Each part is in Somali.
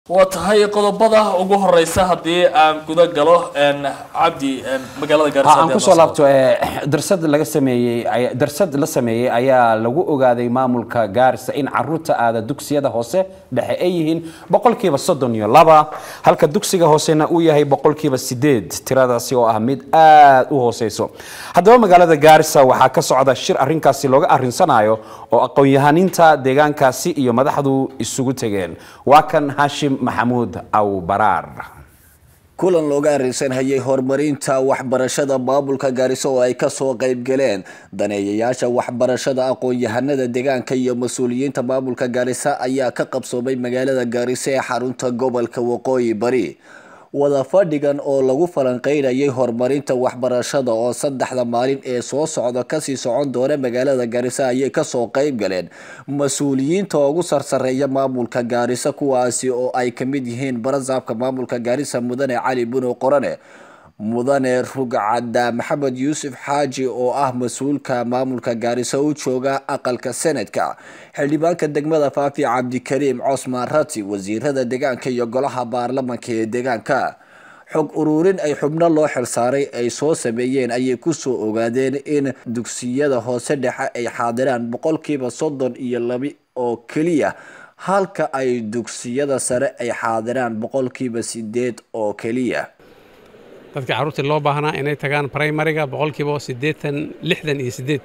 waa tahay qodobada ugu horeysa haddii aan guda galo cabdi magaalada gaarisa aan kusoo laabto darsad laga sameeyey darsad la sameeyey ayaa lagu ogaaday maamulka gaarisa in caruurta aada dugsiyada hoose dhexe ay yihiin boqolkiiba soddon iyo laba halka dugsiga hoosena uu yahay boqolkiiba sideed tiradaasi oo ah mid aada u hooseyso haddaba magaalada gaarisa waxaa ka socda shir arrinkaasi looga arrinsanayo oo aqoon-yahaninta deegaankaasi iyo madaxdu isugu tegeen waa kan hashim maxamuud awbaraar kulan looga arrinsanhayay horumarinta waxbarashada maamulka gaariso oo ay kasoo qayb galeen daneeyayaasha waxbarashada aqoon-yahanada deegaanka iyo mas-uuliyiinta maamulka gaarisa ayaa ka qabsoomay magaalada gaariso ee xarunta gobolka waqooyi bari wada fadhigan oo lagu falanqeynayay horumarinta waxbarashada oo saddexda maalin ee soo socda kasii socon doona magaalada gaarisa ayay kasoo qayb galeen mas-uuliyiinta ugu sarsareeya maamulka gaarisa kuwaasi oo ay kamid yihiin barasaabka maamulka gaarisa mudane cali buno qorane mudane rugcadda maxamed yuusuf xaaji oo ah mas-uulka maamulka gaarisa u jooga aqalka senadka xildhibaanka degmada faafi cabdikariim cosmaan rati wasiirada deegaanka iyo golaha baarlamanka ee deegaanka xog ururin ay xubno loo xilsaaray ay soo sameeyeen ayay kusoo ogaadeen in dugsiyada hoose dhexe ay xaadiraan boqolkiiba soddon iyo laba oo keliya halka ay dugsiyada sare ay xaadiraan boqolkiiba sideed oo keliya dadka carruurtii loo baahnaa inay tagaan primariga boqolkiiba siddeetan lixdan iyo siddeed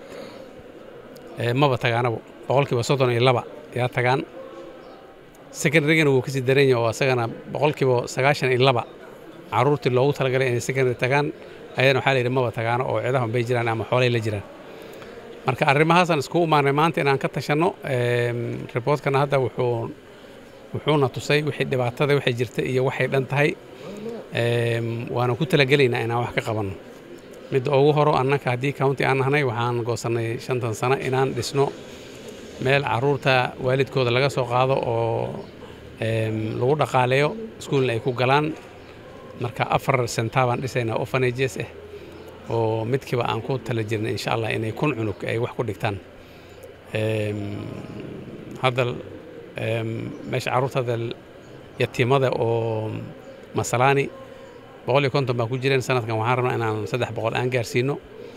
maba tagaanabo boqolkiiba soddon iyo laba yaa tagaan secondarygana wuu kasii daran yahay oo asagana boqolkiiba sagaashan iyo laba carruurtii loogu talagalay inay secondary tagaan ayadana waxaa la yidhi maba tagaano oo ciidahan bay jiraan ama xoolay la jiraan marka arrimahaasaan iskugu imaanay maanta inaan ka tashanno riboortkana hadda wuxuu wuxuuna tusay wixii dhibaatada waxay jirta iyo waxay dhan tahay waana ku talagelaynaa inaan wax ka qabanno midda ugu horo annaka haddii county aan nahnay waxaan goosannay shantan sano inaan dhisno meel carruurta waalidkooda laga soo qaado oo lagu dhaqaaleeyo iskuulna ay ku galaan marka afar sentaa baan dhisaynaa orphanages ah oo midkiiba aan ku tala jirnay insha allah inay kun cunug ay wax ku dhigtaan hadda meesha carruurta hadda yatiimada oo masalaani boqol iyo konton baa ku jireen sanadkan waxaan rabnaa inaan saddex boqol aan gaarsiino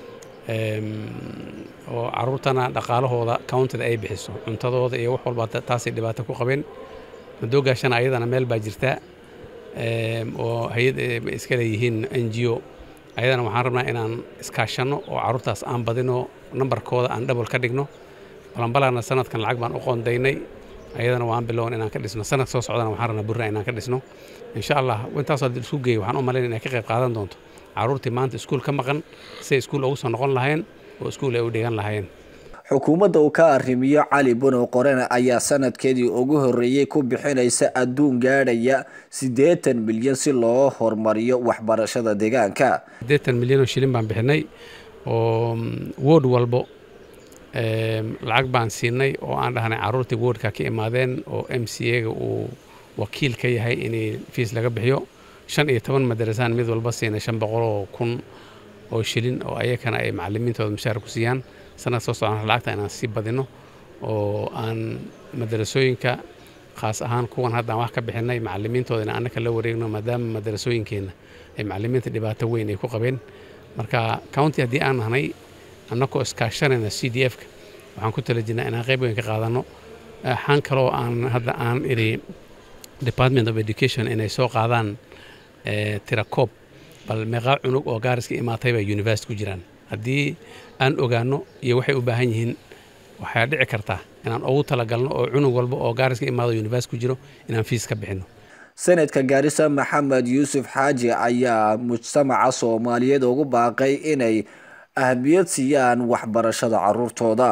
oo carruurtana dhaqaalahooda countida ay bixiso cuntadooda iyo wax walba taasay dhibaato ku qabeen madoogaashana ayadana meel baa jirtaa oo hay-ad iska leeyihiin n g o ayadana waxaan rabnaa inaan iskaashanno oo carruurtaas aan badino nambarkooda aan dhabol ka dhigno balanbalana sanadkan lacag baan u qoondaynay ayadana waan bilown inaan ka dhisno sanad soo socdana waxaan rabnaa burna inaan ka dhisno insha allah intaasoo hadii isku geeyo waxaan u malayn inay ka qayb qaadan doonto carruurtii maanta iskuul ka maqan siay iskuul ugu soo noqon lahayn oo iskuul ay u dhigan lahayn xukuumadda uu ka arrimiyo cali bunow qorene ayaa sanadkeedii ugu horreeyey ku bixinaysa adduun gaadhaya siddeetan milyan si loo horumariyo waxbarashada deegaanka siddeetan milyan oo shilin baan bixinay oo wood walbo lacag baan siinay oo aan dhahnay carruurtii woodka ka imaadeen oo m c a-ga uu wakiil ka yahay in fiis laga bixiyo shan iyo toban madarasaan mid walba siinay shan boqol oo kun oo shilin oo ayakana ay macalimiintooda mushaar ku siiyaan sanad soo socon lacagta inaan sii badino oo aan madarasooyinka khaas ahaan kuwan haddaan wax ka bixinay macalimiintooda in annaka la wareegno maadaama madarasooyinkeenna ay macalimiinta dhibaato weyn ay ku qabeen marka county haddii aan nahnay annakoo iskaashanayna c d f-ka waxaan ku tala jirnaa inaan qayb weyn ka qaadanno waxaan kaloo aan hadda aan idhi department of education inay soo qaadaan tirakoob bal meeqaa cunug oo gaariska imaatay bay university ku jiraan haddii aan ogaanno iyo waxay u baahan yihiin waxaa dhici kartaa inaan ugu talagalno oo cunug walba oo gaariska imaado university ku jiro inaan fiis ka bixinno senadka gaarisa maxamed yuusuf xaaji ayaa mujtamaca soomaaliyeed ugu baaqay inay ahmiyad siiyaan waxbarashada caruurtooda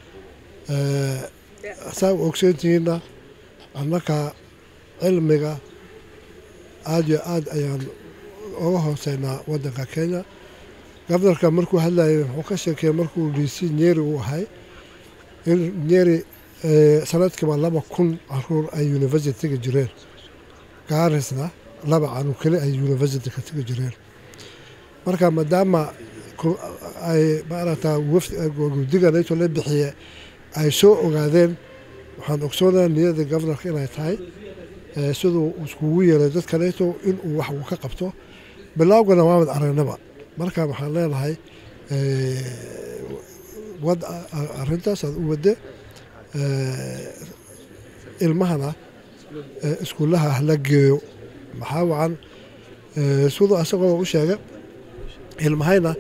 saa u ogsoontihiinna annaka cilmiga aada iyo aad ayaan uga hooseynaa waddanka kenya gobnarka markuu hadlayay wuxuu ka sheekeeyey markuu d c nyeri uu ahay in nyeri sanadkiiba laba kun caruur ay university tegi jireen gaarisna laba canug keli ay university ka tegi jireen marka maadaama ay maaragtaa guddiga nato la bixiye ay soo ogaadeen waxaan ogsoonaha niyada gobnarka inay tahay eh, siduu iskugu yeelay dad kaleeto inuu wax uu ka qabto bilaawgana waamad aragnaba marka waxaan leenahay eh, wad arrintaas aad u wadde eh, ilmahana eh, iskuullaha hala geeyo maxaa wacan eh, siduu asagoo u sheegay ilmahayna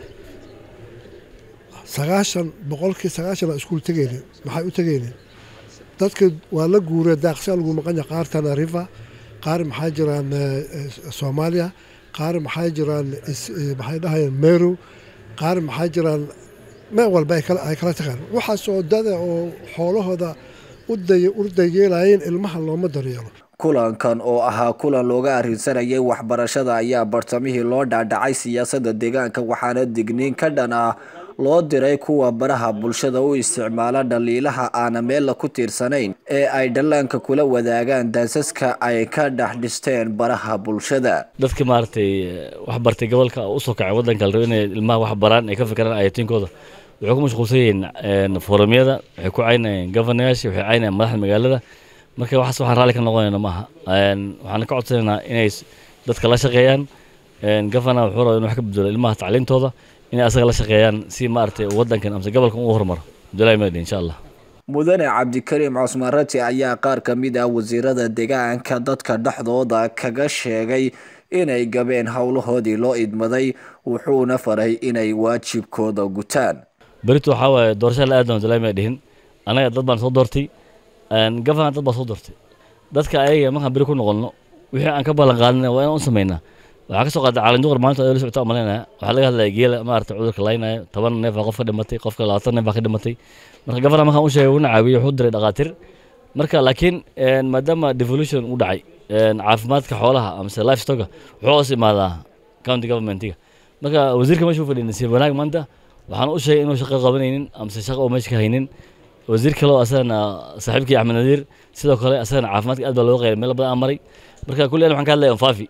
sagaashan boqolkii sagaashan aa iskuul tegaynin maxay u tegaynin dadka waa la guuree daaqsi lagu maqanya qaar tanarifa qaar maxaa jiraan eh, eh, soomaaliya qaar maxaa jiraan is- eh, maxay dhahayaan meru qaar maxaa jiraan meel walba ay kala ay kala tagaan waxaasoo dada oo xoolahooda u day- u dayeelayeen ilmaha looma daryeelo kulankan oo ahaa kulan looga arrinsanayay waxbarashada ayaa bartamihii loo dhaadhacay siyaasadda deegaanka waxaana digniin ka dhan ah loo diray kuwa baraha bulshada u isticmaala dhaliilaha aana meella ku tiirsanayn ee ay dhallaanka kula wadaagaan daasaska ay ka dhex dhisteen baraha bulshada dadka maaragtay wax bartay gobolka oo usoo kacay waddanka la rabo inay ilmaha wax baraan ay ka fikiraan ayatiinkooda waxay ku mashquulsan yihiin forumyada waxay ku caynayeen governayaasha waxay caynayeen madaxda magaalada marka waxaas waxaan raalli ka noqonayna maaha waxaan ka codsanaynaa inay s- dadka la shaqeeyaan governor wuxuu rabaa inuu wax ka bedelo ilmaha tacliintooda inay asaga la shaqeeyaan si maaragtay waddankan amase gobolkan u horumaro abdullahi mahdi insha allah mudane cabdikariim cusmaan rati ayaa qaar ka mid ah wasiirada deegaanka dadka dhexdooda kaga sheegay inay gabeen howlahoodii loo idmaday wuxuuna faray inay waajibkooda gutaan berito waxaa waaye doorashada la aadana abdullahi mahdi dhihin anaga dad baan soo doortay governor dad baa soo doortay dadka ayaga markaan beri ku noqono wixii aan ka ballan qaadina waa inaan u samaynaa waxaa ka soo qaatay caalin duqar maalinta la socota malaynaya waxaa laga hadlaya geela maarata cudurka laynaya toban neef baa qof ka dhimatay qofka labaatan neef baa ka dhimatay marka governor markaan u sheegay una caawiyey wuxuu diray dhaqaatir marka laakiin maadaama devolution u dhacay caafimaadka xoolaha amase livestoga wuxuu hoos imaadaa county governmentiga marka wasiirka meesha u fadhiya nasiib wanaag maanta waxaan u sheegay inuu shaqo qabanaynin amase shaqo uu meesha ka haynin wasiir kale oo asagana saaxiibkii axmed nadiir sidoo kale asagana caafimaadka aad baa looga qeyray meelo badan aan maray marka kulli an waxaan ka hadlaya faafi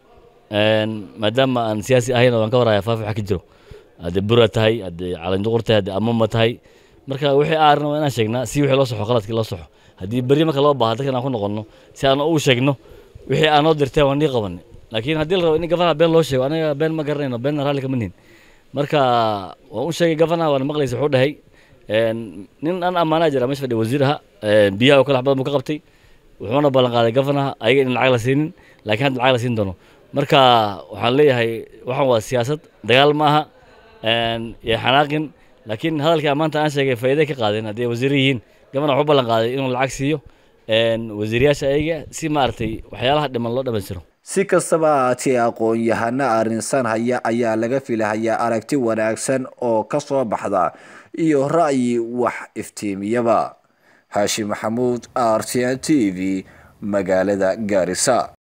maadaama aan siyaasi ahayn oo aan ka waraya faafi waxa ka jiro haddii bura tahay haddii calinduqur tahay haddii amama tahay marka wixii aarna waa inaan sheegnaa si wixii loo soxo qaladkii loo soxo haddii berri marka loo baaha dadkan aan ku noqono si aan ugu sheegno wixii aan noo dirteen waan nii qabanay laakiin haddii la rabo in gafanaha been loo sheego anaga been ma garanayno beenna raalli kama nihin marka waan u sheegay gafanaha waana maqlaysa wuxuu dhahay nin aan ammaanaa jira meesha fadhiya wasiir aha biyaha oo kale wax badan buu ka qabtay wuxuuna ballan qaaday gafanaha ayaga in lacag la siinin laakiin hadda lacag la siin doono marka waxaan leeyahay waxaan waa siyaasad dagaal ma aha iyo xanaaqin laakiin hadalkii maanta aan sheegay faa'iiday ka qaadeen haddii ay wasiir yihiin gafana wuxuu ballan qaaday inuu lacag siiyo wasiirayaasha ayaga si maaragtay waxyaalaha dhiman loo dhammaystiro si kastaba ahaatee aqoon-yahano arrinsan haya ayaa laga filahayaa aragti wanaagsan oo ka soo baxda iyo ra'yi wax iftiimiyaba haashim maxamuud r t n t v magaalada gaarisa